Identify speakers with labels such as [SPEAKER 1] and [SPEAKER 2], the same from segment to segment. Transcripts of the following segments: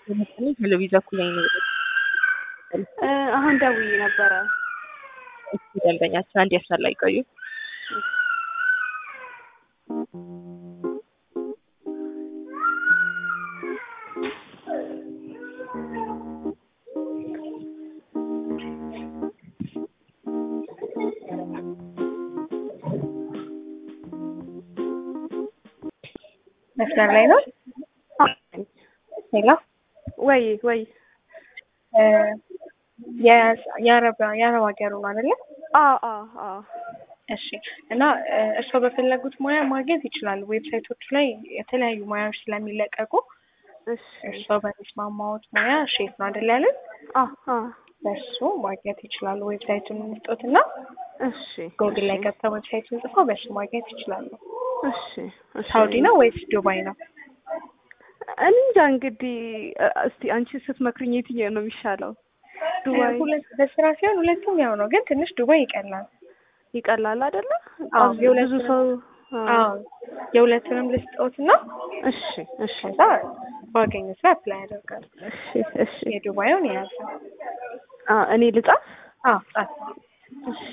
[SPEAKER 1] ቴሌቪዥን እኩል ላይ ነው
[SPEAKER 2] አሁን ደውዬ ነበረ።
[SPEAKER 1] እስኪ ደንበኛችን አንድ ያሳላ ይቆዩ። መስመር ላይ ነው። ሄሎ
[SPEAKER 2] ወይ ወይ
[SPEAKER 1] የአረብ የአረብ ሀገሩ ነው አይደለ?
[SPEAKER 2] አዎ አዎ አዎ
[SPEAKER 1] እሺ እና እርስዎ በፈለጉት ሙያ ማግኘት ይችላሉ። ዌብሳይቶቹ ላይ የተለያዩ ሙያዎች ስለሚለቀቁ
[SPEAKER 2] እሺ
[SPEAKER 1] እርስዎ በሚስማማዎት ሙያ ሼፍ ነው አይደል ያለን?
[SPEAKER 2] አዎ አዎ
[SPEAKER 1] በሱ ማግኘት ይችላሉ። ዌብሳይቱን እንስጦት እና
[SPEAKER 2] እሺ
[SPEAKER 1] ጎግል ላይ ገብተው ዌብሳይቱን ጽፈው በሱ ማግኘት ይችላሉ።
[SPEAKER 2] እሺ እሺ
[SPEAKER 1] ሳውዲ ነው ወይስ ዱባይ ነው?
[SPEAKER 2] እኔ እንጃ እንግዲህ እስቲ አንቺ ስትመክርኝ የትኛው ነው የሚሻለው? ዱባይ
[SPEAKER 1] ሁለት በስራ ሲሆን ሁለቱም ያው ነው፣ ግን ትንሽ ዱባይ ይቀላል።
[SPEAKER 2] ይቀላል አይደለ?
[SPEAKER 1] አዎ፣
[SPEAKER 2] ብዙ
[SPEAKER 1] የሁለቱንም-
[SPEAKER 2] ሰው
[SPEAKER 1] አዎ የሁለቱንም ልስጦት እና
[SPEAKER 2] እሺ እሺ
[SPEAKER 1] ከዛ ባገኙት ላይ አፕላይ ያደርጋሉ።
[SPEAKER 2] እሺ እሺ
[SPEAKER 1] የዱባዩን የያዘ
[SPEAKER 2] አ እኔ ልጻፍ?
[SPEAKER 1] አዎ ጻፍ።
[SPEAKER 2] እሺ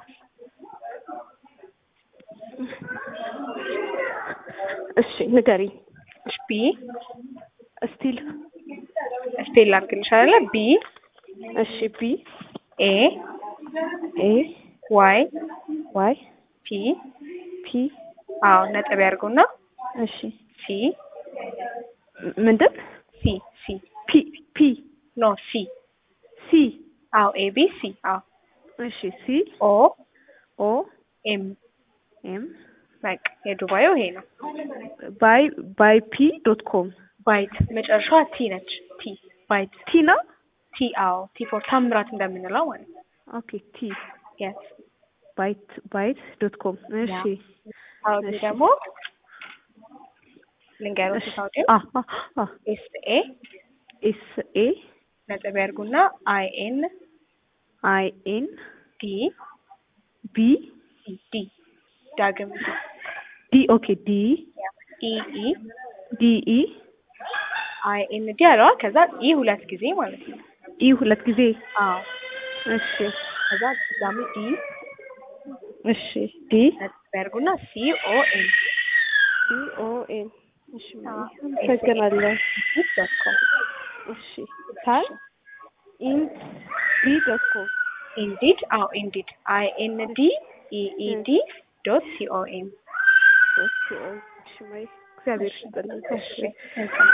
[SPEAKER 2] እሺ ንገሪኝ።
[SPEAKER 1] እሺ ቢ
[SPEAKER 2] እስቲል
[SPEAKER 1] ስፔል ላድርግልሽ አይደለ? ቢ
[SPEAKER 2] እሺ ቢ
[SPEAKER 1] ኤ
[SPEAKER 2] ኤ
[SPEAKER 1] ዋይ
[SPEAKER 2] ዋይ
[SPEAKER 1] ፒ
[SPEAKER 2] ፒ
[SPEAKER 1] አዎ ነጥብ ያድርጉና
[SPEAKER 2] እሺ
[SPEAKER 1] ሲ
[SPEAKER 2] ም- ምንድን
[SPEAKER 1] ሲ ሲ
[SPEAKER 2] ፒ ፒ
[SPEAKER 1] ኖ ሲ
[SPEAKER 2] ሲ
[SPEAKER 1] አዎ ኤ ቢ ሲ አዎ
[SPEAKER 2] እሺ ሲ
[SPEAKER 1] ኦ
[SPEAKER 2] ኦ
[SPEAKER 1] ኤም
[SPEAKER 2] ኤም
[SPEAKER 1] በቃ የዱባዩ ይሄ ነው።
[SPEAKER 2] ባይ ባይ ፒ ዶት ኮም
[SPEAKER 1] ባይት መጨረሻዋ ቲ ነች። ቲ ባይት
[SPEAKER 2] ቲ ነው።
[SPEAKER 1] ቲ አዎ ቲ ፎር ታምራት እንደምንለው ማለት ነው።
[SPEAKER 2] ኦኬ ቲ
[SPEAKER 1] የስ
[SPEAKER 2] ባይት ባይት ዶት ኮም እሺ
[SPEAKER 1] ሳውዲ
[SPEAKER 2] እሺ።
[SPEAKER 1] ደግሞ ልንገሮች ሳውዲ
[SPEAKER 2] አ አ አ
[SPEAKER 1] ኤስ ኤ
[SPEAKER 2] ኤስ ኤ
[SPEAKER 1] ነጥብ ያድርጉና አይ ኤን
[SPEAKER 2] አይ ኤን
[SPEAKER 1] ዲ
[SPEAKER 2] ቢ
[SPEAKER 1] ዲ ዲ ዳግም ዲ
[SPEAKER 2] ዲ ኦኬ ዲ
[SPEAKER 1] ኢ ኢ
[SPEAKER 2] ዲ ኢ
[SPEAKER 1] አይ ኤን ዲ አለዋ ከዛ ኢ ሁለት ጊዜ ማለት ነው።
[SPEAKER 2] ኢ ሁለት ጊዜ
[SPEAKER 1] አዎ
[SPEAKER 2] እሺ
[SPEAKER 1] ከዛ ድጋሚ ዲ
[SPEAKER 2] እሺ ዲ
[SPEAKER 1] ነጥብ ያድርጉና ሲ ኦ ኤን
[SPEAKER 2] ሲ ኦ ኤን እሺ አመሰግናለሁ።
[SPEAKER 1] ዶት ኮም
[SPEAKER 2] እሺ ታል ኢንት ዲ ዶት ኮም
[SPEAKER 1] ኢንዲድ አዎ ኢንዲድ አይ ኤን ዲ ኢ ኢ ዲ ዶት ሲ ኦ ኤም
[SPEAKER 2] ዶት ኮም እሺ ማይ እግዚአብሔር ይስጥልኝ። እሺ
[SPEAKER 1] መልካም